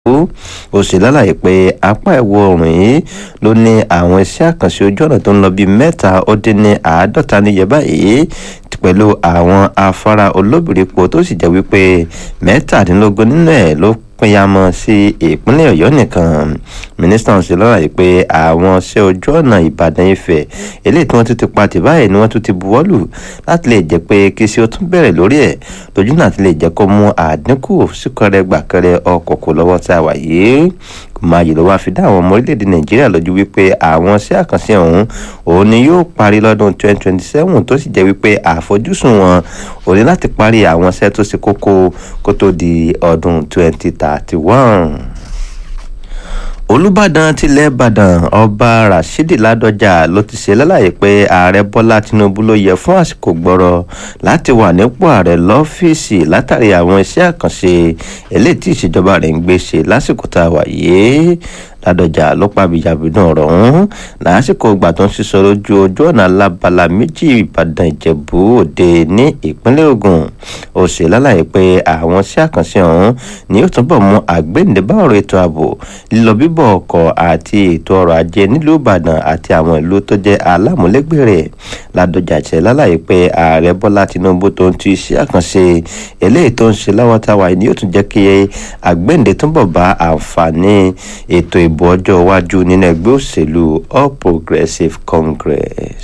ó sì lálàyé pé apá ìwọ̀ oòrùn yìí ló ní àwọn iṣẹ́ àkànṣe ojú ọ̀nà tó ń lọ bíi mẹ́ta ó dín ní àádọ́ta níye báyìí pẹ̀lú àwọn afárá olóbìrípo tó sì jẹ́ wípé mẹ́tàdínlógún nínú ẹ̀ ló pínyàmọ́ sí ìpínlẹ̀ ọ̀yọ́ nìkan mínísítà ń ṣe lọ́la yìí pé àwọn iṣẹ́ ojú ọ̀nà ìbàdàn ifẹ̀ eléyìí tí wọ́n tún ti pa tì báyìí ni wọ́n tún ti buwọ́lù láti lè jẹ́ pé kí sí ó tún bẹ̀rẹ̀ lórí ẹ̀ lójú náà ti lè jẹ́ kó mú àdínkù síkọrẹ gbàkẹrẹ ọkọ̀ kò lọ́wọ́ tá a wà yìí máyì ló wá fi dá àwọn ọmọ orílẹ̀-èdè nàìjíríà lójú wípé àwọn iṣẹ́ àkànṣe ọ̀hún òun ni yóò parí lọ́dún 2027 tó sì jẹ́ wípé àfojúsùn wọn ò ní láti parí àwọn iṣẹ́ tó ṣe kókó kó tó di ọdún 2031 olùbàdàn tilẹ̀ ìbàdàn ọba rashidi ládọjà ló ti ṣe lálàyé pé ààrẹ bọ́lá tinubu ló yẹ fún àsìkò gbọ́rọ̀ láti wà nípò ààrẹ lọ́fíìsì látàrí àwọn iṣẹ́ àkànṣe eléyìí tí ìṣèjọba rẹ̀ ń gbé ṣe lásìkò tá a wà yìí ládọjà ló pa bìjàbìdàn ọ̀rọ̀ ọ̀hún lásìkò ìgbà tó ń ṣiṣọ́ lójú ojú ọ̀nà alábala méjì ìbàdàn ìjẹ̀bú òde ní ìpínlẹ̀ ògùn ó ṣe lálàyé pé àwọn iṣẹ́ àkànṣe ọ̀hún ni yóò túbọ̀ mú àgbéǹdébá ọ̀rọ̀ ètò ààbò lílọ bíbọ̀ ọkọ̀ àti ètò ọrọ̀ ajé nílùú ìbàdàn àti àwọn ìlú tó jẹ́ alámúlégbè rẹ̀ ládọjà ṣe lálàyé pé ààrẹ bọ́lá tinubu tó ń tu iṣẹ́ àkànṣe eléyìí tó ń ṣe lọ́wọ́ táwa ni yóò tún jẹ́ kí àgbéǹde túbọ̀ bá àǹfààní ètò ìbò ọjọ́ iwájú nínú ẹgbẹ́ òṣèlú all progressives congress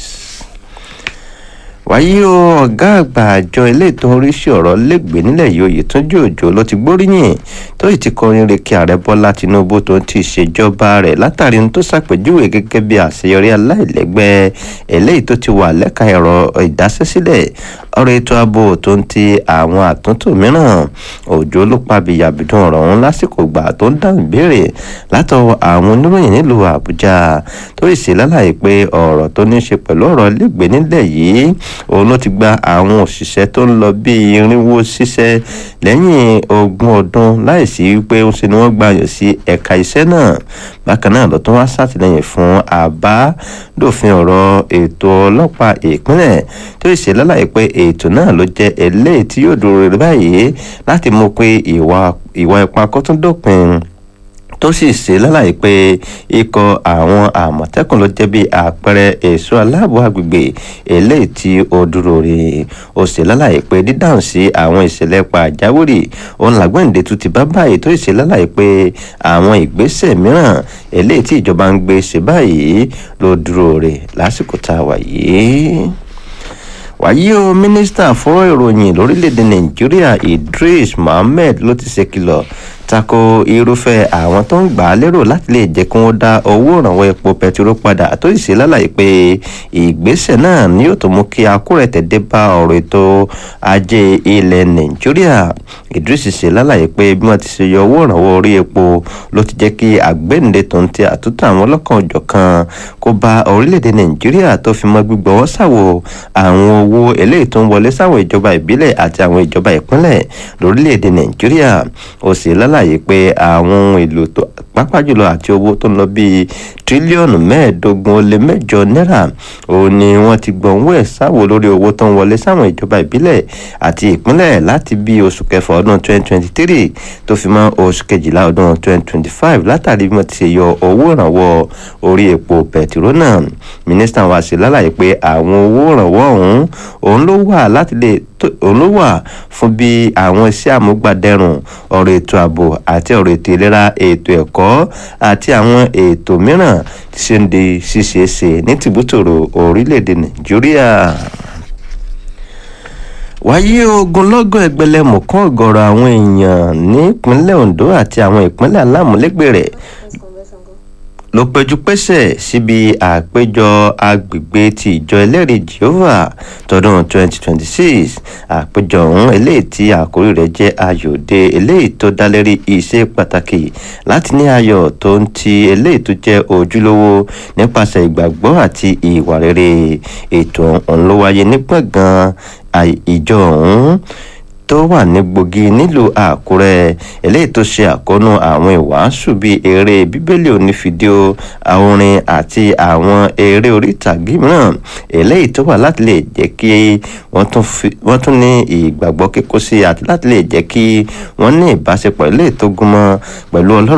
wàyí o ọ̀gá àgbà àjọ eléètò oríṣi ọ̀rọ̀ lẹ́gbẹ̀ẹ́ nílẹ̀ yìí Oyètúnjí Òjó ló ti gbóríyìn tó sì ti kọrin rèké ààrẹ Bọ́lá Tinubu tó ń ti ṣèjọba rẹ̀ látàrí ohun tó ṣàpèjúwe gẹ́gẹ́ bí àṣeyọrí aláìlẹ́gbẹ́ eléyìí tó ti wà lẹ́ka ẹ̀rọ ìdásẹ́sílẹ̀ ọ̀rọ̀ ètò ààbò tó ń ti àwọn àtúntò mìíràn Òjó ló pa bìyàbìdún ọ̀rọ̀ ọ̀hún lásìkò gbà tó ń dáhùn ìbéèrè látọwọ́ àwọn oníròyìn nílùú Àbújá tó sì ṣe lálàyé pé ọ̀rọ̀ tó ní í ṣe pẹ̀lú ọ̀rọ̀ lẹ́gbẹ̀ẹ́ nílẹ̀ yìí òun ló ti gba àwọn òṣìṣẹ́ tó ń lọ bí irinwó ṣiṣẹ́ lẹ́yìn ogún ọdún láìsí wípé ń ṣe ni wọ́n gbàyàn sí ẹ̀ka iṣẹ́ náà bákan náà ló tún wá ṣàtìlẹ́yìn fún àbádòfin ọ̀rọ̀ ètò ọlọ́pàá ìpínlẹ̀ tó ṣe lálàyé pé ètò náà ló jẹ́ eléyìí tí yóò dúró rẹ̀ báyìí láti mú pé ìwà ipá kó tún dópin tó sì ṣe lálàyé pé ikọ̀ àwọn àmọ̀tẹ́kùn ló jẹ́ bí àpẹẹrẹ ẹ̀ṣọ́ aláàbò agbègbè eléyìí tí ó dúró rè ó ṣe lálàyé pé dídáhùn sí àwọn ìṣẹ̀lẹ̀ pàjáwìrì òun làgbọ̀ǹde tún ti bá báyìí tó ṣe lálàyé pé àwọn ìgbésẹ̀ mìíràn eléyìí tí ìjọba ń gbé ṣe báyìí ló dúró rè lásìkò tá a wà yìí wàyí o mínísítà fún ìròyìn lórílẹ̀‐èdè nàìjíríà idris mohammed ló ti ṣe kìlọ̀ tako irúfẹ́ àwọn tó ń gbà á lérò láti lè jẹ́ kí wọ́n dá owó ìrànwọ́ epo pẹtiró padà tó sì ṣe lálàyé pé ìgbésẹ̀ náà ni yóò tó mú kí akúrẹ̀tẹ̀ dé bá ọ̀rọ̀ ètò ajé ilẹ̀ nàìjíríà idris ṣe lálàyé pé bí wọ́n ti ṣe yọ owó ìrànwọ́ orí epo ló ti jẹ́ kí àgbéǹde tó ń tẹ àtúntò àwọn ọlọ́kan òjọ̀kan kó bá orílẹ̀-èdè nàìjíríà tó fi mọ́ gbígbọ́wọ́ sàwò àwọn owó eléyìí tó ń wọlé sáwọn ìjọba ìbílẹ̀ àti àwọn ìjọba ìpínlẹ̀ lórílẹ̀-èdè nàìjíríà ó sì lálàyé pé àwọn ohun èlò tó pápá jùlọ àti owó tó ń lọ bíi tírílíọ̀nù mẹ́ẹ̀ẹ́dógún ó lé mẹ́jọ náírà òun ni wọ́n ti gbọ̀n owó ẹ̀ sáwò lórí owó tó ń wọlé sáwọn ìjọba ìbílẹ̀ àti ìpínlẹ̀ láti bí oṣù kẹfà ọdún 2023 tó fi mọ́ oṣù kejìlá ọdún 2025 látàrí bí wọ́n ti ṣe yọ owó ìrànwọ́ orí epo pẹ̀tiró náà mínísítà wa ṣe lálàyé pé àwọn owó ìrànwọ́ ọ̀hún òun ló wà láti lè òun ló wà fún bí àwọn iṣẹ́ àmúgbàdẹrùn ọ̀rọ̀ ètò ààbò àti ọ̀rọ̀ ètò ìlera ètò ẹ̀kọ́ àti àwọn ètò mìíràn tí ṣe ń di ṣíṣe ṣe ní tìbútòrò orílẹ̀-èdè nàìjíríà wáyé ogunlọ́gọ̀ ẹgbẹ̀lẹ́mùkún ọ̀gọ̀rọ̀ àwọn èèyàn nípínlẹ̀ ondo àti àwọn ìpínlẹ̀ alámúlégbè rẹ̀ ló péjú pésẹ̀ síbi àpéjọ agbègbè ti ìjọ ẹlẹ́rìí jehovah tọdún 2026 àpéjọ ọ̀hún eléyìí tí àkórí rẹ̀ jẹ́ ayọ̀dẹ eléyìí tó dá lérí iṣẹ́ pàtàkì láti ní ayọ̀ tó ń ti eléyìí tó jẹ́ ojúlówó nípasẹ̀ ìgbàgbọ́ àti ìwà rere ètò ọ̀hún ló wáyé ní gbọ̀ngàn ìjọ ọ̀hún tó wà ní gbòógì nílùú àkúrẹ́ eléyìí tó ṣe àkóónú àwọn ìwàásù bíi eré bíbélì onífídíò orin àti àwọn eré orí ìtàgé mìíràn eléyìí tó wà láti lè jẹ́ kí wọ́n tún ní ìgbàgbọ́ kíkó sí àti láti lè jẹ́ kí wọ́n ní ìbáṣepọ̀ eléyìí tó gúnmọ́ pẹ̀lú ọlọ́run